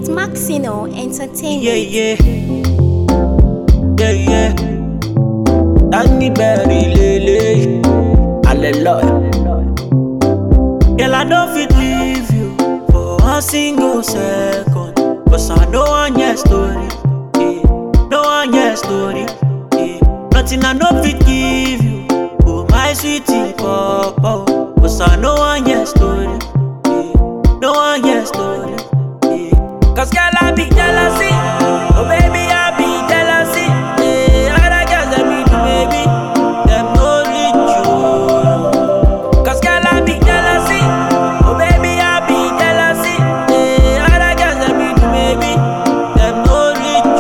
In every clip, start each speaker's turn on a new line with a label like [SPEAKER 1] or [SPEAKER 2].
[SPEAKER 1] It's Maxino Entertainment.
[SPEAKER 2] Yeah, yeah. Yeah, yeah. Danny Berry, Lele. Hallelujah. Girl, I don't fit leave you for one single second. Cause I know one your story. Yeah. No one your story. Yeah. Nothing I no fit give you. Oh, my sweetie, papa. Cause I know one your story. Yeah. No one your story. Yeah. Cause girl, I be jealousy. Oh, baby, I be jealousy. Yeah. Other girls, they be do, baby. Them no reach you. Cause girl, I be jealousy. Oh, baby, I be jealousy. Yeah. Other girls, they be do, baby. Them no reach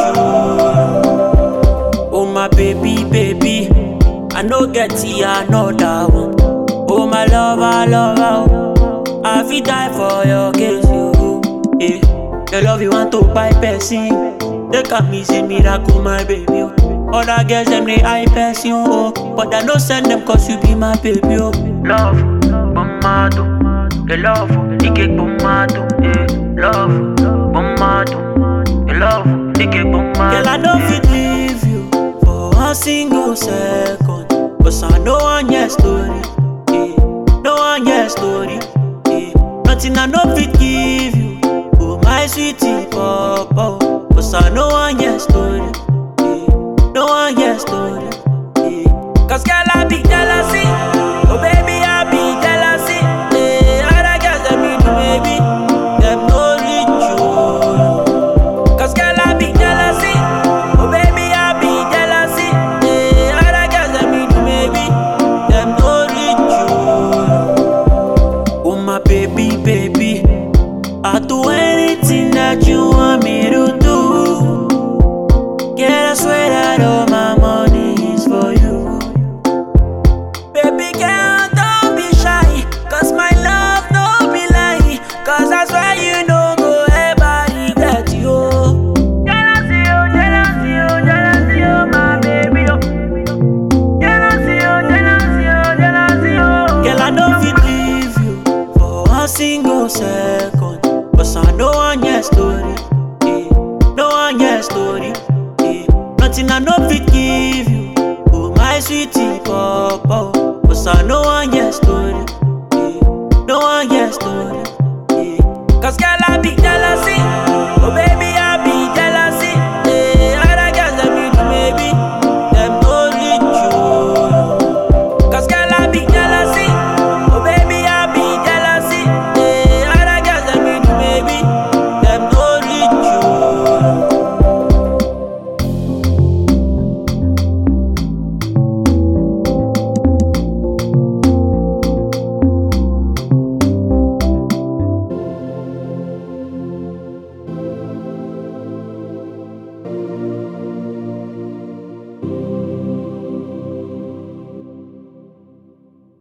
[SPEAKER 2] you. Oh, my baby, baby. I no get see another one. Oh, my lover, lover. oh. I fit die for your case, you. Yeah. Your love you want to buy person. They can me say miracle, my baby. Oh. Other girls them they high person, oh. But I no send them cause you be my baby, oh. Love, bombado. The love, ike bombado. Yeah. Love, bombado. The love, ike bombado. Girl, I don't fit leave you for one single second. Cause I know one your story. Yeah. No one your story. Yeah. Nothing I no fit give you. Oh my sweetie papa. Cause I know one your story. Yeah. No one your story. Yeah. Cause girl I be jealousy.